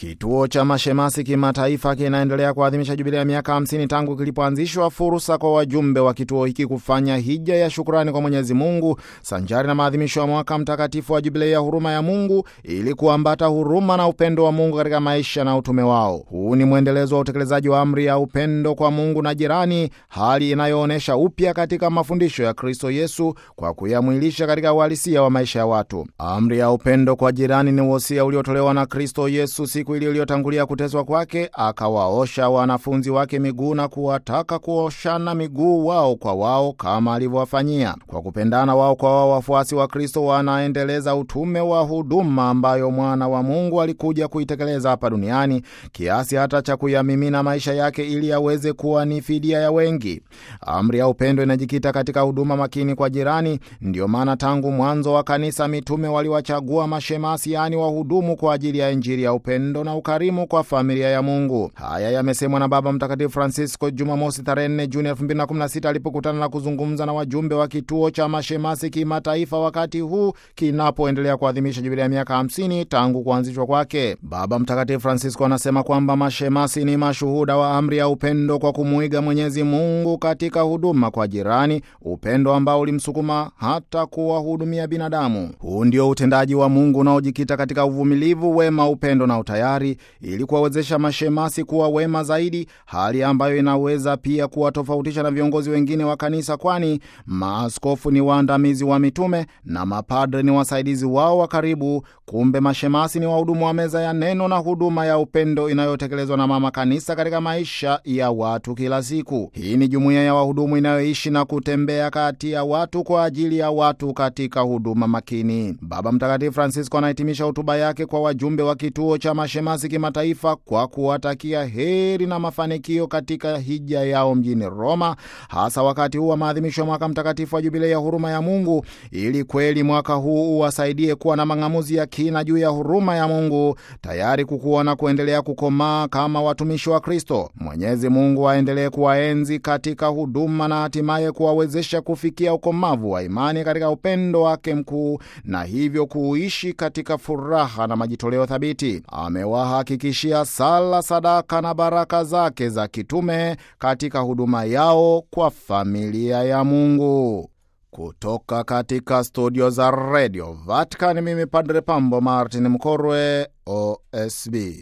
Kituo cha mashemasi kimataifa kinaendelea kuadhimisha jubilia ya miaka 50 tangu kilipoanzishwa, fursa kwa wajumbe wa kituo hiki kufanya hija ya shukrani kwa Mwenyezi Mungu sanjari na maadhimisho ya mwaka mtakatifu wa jubilia ya huruma ya Mungu ili kuambata huruma na upendo wa Mungu katika maisha na utume wao. Huu ni mwendelezo wa utekelezaji wa amri ya upendo kwa Mungu na jirani, hali inayoonyesha upya katika mafundisho ya Kristo Yesu kwa kuyamwilisha katika uhalisia wa maisha ya watu. Amri ya upendo kwa jirani ni wosia uliotolewa na Kristo Yesu siku ili iliyotangulia kuteswa kwake, akawaosha wanafunzi wake miguu na kuwataka kuoshana miguu wao kwa wao kama alivyowafanyia. Kwa kupendana wao kwa wao, wafuasi wa Kristo wanaendeleza utume wa huduma ambayo mwana wa Mungu alikuja kuitekeleza hapa duniani, kiasi hata cha kuyamimina maisha yake ili aweze kuwa ni fidia ya wengi. Amri ya upendo inajikita katika huduma makini kwa jirani. Ndiyo maana tangu mwanzo wa kanisa mitume waliwachagua mashemasi, yaani wahudumu kwa ajili ya Injili ya upendo na ukarimu kwa familia ya Mungu. Haya yamesemwa na Baba Mtakatifu Francisco Jumamosi tarehe 4 Juni 2016 alipokutana na kuzungumza na wajumbe wa kituo cha mashemasi kimataifa, wakati huu kinapoendelea kuadhimisha jubilia ya miaka 50 tangu kuanzishwa kwake. Baba Mtakatifu Francisco anasema kwamba mashemasi ni mashuhuda wa amri ya upendo kwa kumuiga Mwenyezi Mungu katika huduma kwa jirani, upendo ambao ulimsukuma hata kuwahudumia binadamu. Huu ndio utendaji wa Mungu unaojikita katika uvumilivu, wema, upendo na utayari ili kuwawezesha mashemasi kuwa wema zaidi, hali ambayo inaweza pia kuwatofautisha na viongozi wengine wa kanisa, kwani maaskofu ni waandamizi wa mitume na mapadre ni wasaidizi wao wa karibu. Kumbe mashemasi ni wahudumu wa meza ya neno na huduma ya upendo inayotekelezwa na mama kanisa katika maisha ya watu kila siku. Hii ni jumuiya ya wahudumu inayoishi na kutembea kati ya watu kwa ajili ya watu katika huduma makini. Baba Mtakatifu Francisco anahitimisha hotuba yake kwa wajumbe wa kituo cha mashemasi kimataifa kwa kuwatakia heri na mafanikio katika hija yao mjini Roma, hasa wakati huu wa maadhimisho ya mwaka mtakatifu wa jubilei ya huruma ya Mungu, ili kweli mwaka huu uwasaidie kuwa na mang'amuzi ya kina juu ya huruma ya Mungu, tayari kukuwa na kuendelea kukomaa kama watumishi wa Kristo. Mwenyezi Mungu aendelee kuwaenzi katika huduma na hatimaye kuwawezesha kufikia ukomavu wa imani katika upendo wake mkuu, na hivyo kuishi katika furaha na majitoleo thabiti. Amewahakikishia sala, sadaka na baraka zake za kitume katika huduma yao kwa familia ya Mungu. Kutoka katika studio za redio Vatican, mimi Padre Pambo Martin Mkorwe, OSB.